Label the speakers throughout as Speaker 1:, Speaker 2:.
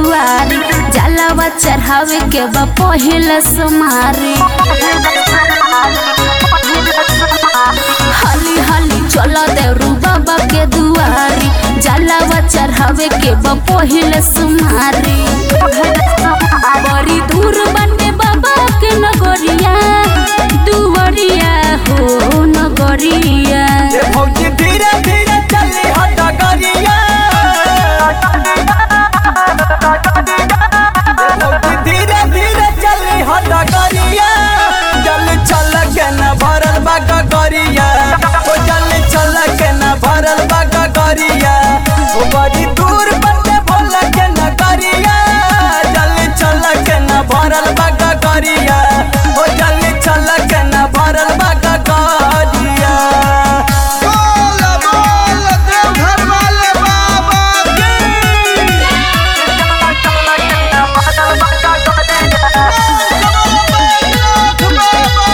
Speaker 1: दुआरी जलावा चढ़ावे के बा पहिल समारी हली हली चलो देवरू बाबा के दुआरी जलावा चढ़ावे के बा पहिल सुमारी बड़ी दूर बने बाबा के नगरिया दुवरिया हो नगरिया
Speaker 2: ये भौजी धीरे धीरे चली हो डगरिया ये भौजी धीरे धीरे चली हो डगरिया जल चल के न भरल बा गगरिया ओ जल चल के न भरल बा गगरिया ओ बड़ी दूर बटे भोल के न करिया जल चल के न भरल बा गगरिया ओ जल चल के न भरल बा गगरिया
Speaker 3: बोल बोल देवघर वाले बाबा की नाथ बाबा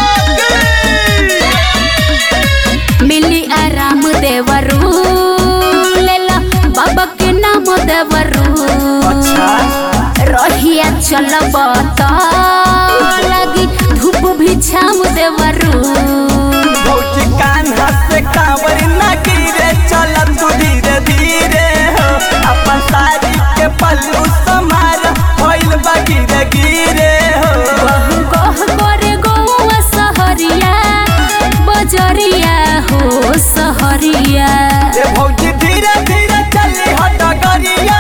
Speaker 3: की
Speaker 1: मिली आराम देवरू लेला बाबा के नाम देवरू
Speaker 2: अच्छा
Speaker 1: रहिया चलब त लगी धूप भी छाम देवरू
Speaker 2: भौजी कान से कांवर ना गिरे चल तू धीरे धीरे हो अपन साड़ी के पल्लू समार भइल बा गिरे गिरे हो
Speaker 1: बहु कह करे गौआ सहरिया बजरिया हो सहरिया
Speaker 2: ये भौजी धीरे धीरे चली हो डगरिया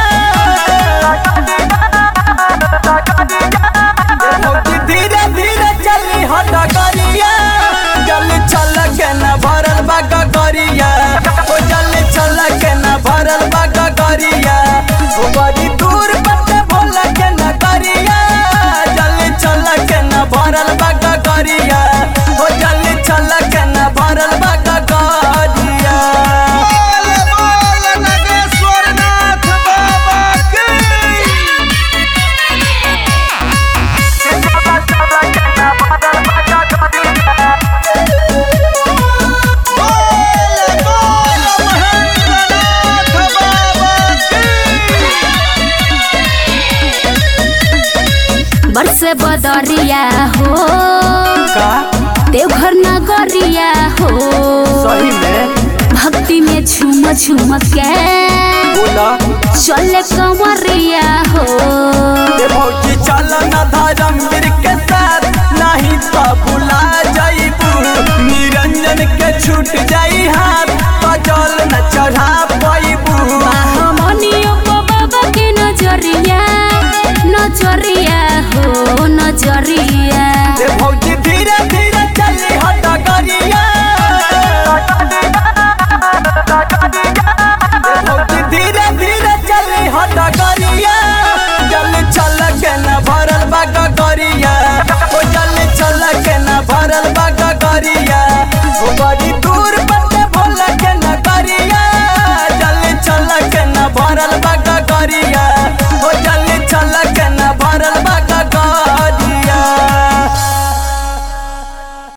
Speaker 2: ये भौजी धीरे धीरे चली हो डगरिया जल चल के न भरल बा गगरिया ओ जल चल के न भरल बा गगरिया ओ बड़ी दूर बटे भोल के न करिया जल चल के न भरल बा गगरिया ओ जल चल के न भरल बा गगरिया
Speaker 3: बोल बोल नागेश्वर नाथ बाबा की बोल बोल महेंद्र नाथ बाबा की
Speaker 1: बरसे बदरिया हो
Speaker 2: का
Speaker 1: देवघर नगरिया हो
Speaker 2: सही में
Speaker 1: भक्ति में झूम झूम के
Speaker 2: बोला
Speaker 1: चले कमरिया हो
Speaker 2: ये भौजी चल न धर्मवीर के साथ नहीं तो भुला जाइबू निरंजन के छूट जाई